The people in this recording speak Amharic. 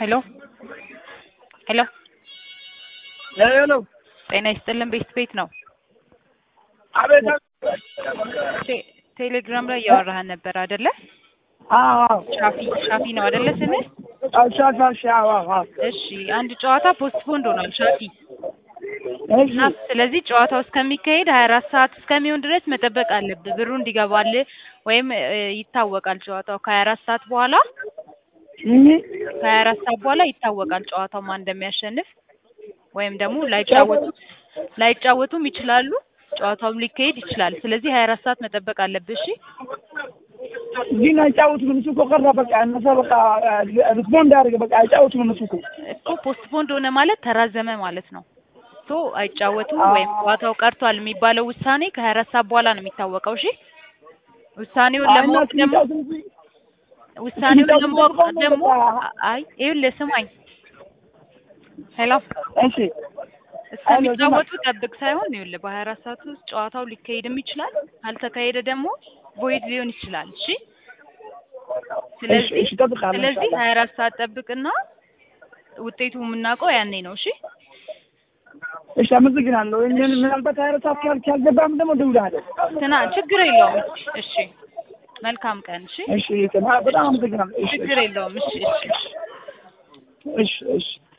ሄሎ ሄሎ ሄሎ ጤና ይስጥልን ቤት ቤት ነው። አቤት ቴ- ቴሌግራም ላይ እያወራህን ነበር አይደለ? አዎ ሻፊ ሻፊ ነው አይደለ ስምህ? ሻሻሻ አዎ አዎ እሺ አንድ ጨዋታ ፖስትፖንድ ሆኗል ሻፊ እሺ እና ስለዚህ ጨዋታው እስከሚካሄድ ሀያ አራት ሰዓት እስከሚሆን ድረስ መጠበቅ አለብህ ብሩ እንዲገባልህ ወይም እ, ይታወቃል ጨዋታው ከሀያ አራት ሰዓት በኋላ እህ ከሀያ አራት ሰዓት በኋላ ይታወቃል ጨዋታው ማን እንደሚያሸንፍ ወይም ደግሞ ላይጫወቱ ላይጫወቱም ይችላሉ ጨዋታውም ሊካሄድ ይችላል ስለዚህ ሀያ አራት ሰዓት መጠበቅ አለብህ እሺ ግን አይጫወቱም እሱ እኮ ቀረ በቃ እነሱ በቃ ሪስፖንድ አድርገ በቃ አይጫወቱም እነሱ እኮ እኮ ፖስትፖንድ ሆነ ማለት ተራዘመ ማለት ነው ሶ አይጫወቱም ወይም ጨዋታው ቀርቷል የሚባለው ውሳኔ ከሀያ አራት ሰዓት በኋላ ነው የሚታወቀው እሺ ውሳኔውን ለማወቅ ደግሞ ውሳኔውን ለማወቅ ደግሞ አይ ይኸውልህ ስማኝ ሄሎ እሺ እስከሚጫወቱ ጠብቅ ሳይሆን ይኸውልህ በሀያ አራት ሰዓት ውስጥ ጨዋታው ሊካሄድም ይችላል ካልተካሄደ ደግሞ ቮይድ ሊሆን ይችላል እሺ ስለዚህ እሺ እጠብቃለሁ ስለዚህ ኢንሻአላህ። ሀያ አራት ሰዓት ጠብቅና ውጤቱ የምናውቀው ያኔ ነው እሺ እሺ አመሰግናለሁ እኔን ምናልባት ሀይረ ሰዓት ካል ካልገባም ደግሞ እደውልልሃለሁ ስና ችግር የለውም እሺ መልካም ቀን እሺ እሺ በጣም አመሰግናለሁ እሺ ችግር የለውም እሺ እሺ እሺ እሺ